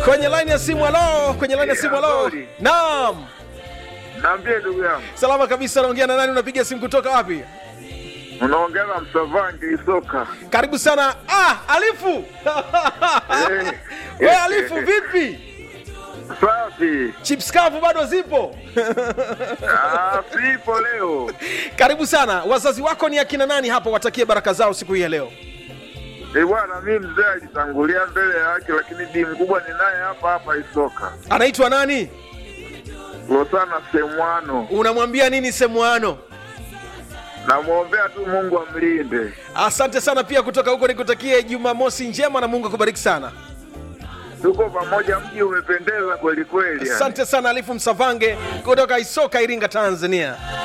kwenye line ya simu halo kwenye line ya simu halo Habari. naam Naambie ndugu yangu, salama kabisa naongea na nani unapiga simu kutoka wapi unaongea na Msavangi Isoka. karibu sana ah alifu Eh. we alifu vipi Safi. chips kavu bado zipo Ah, sipo leo. karibu sana wazazi wako ni akina nani hapa watakie baraka zao siku hii ya leo Eh bwana, mi mzee alitangulia mbele yake, lakini bi mkubwa ni naye hapa hapa Isoka. anaitwa nani Losana Semwano, unamwambia nini semwano namwombea tu Mungu amlinde. asante sana pia kutoka huko nikutakie jumamosi njema na mungu akubariki sana Tuko pamoja, mji umependeza kweli kweli. yani. asante sana alifu msavange kutoka isoka iringa tanzania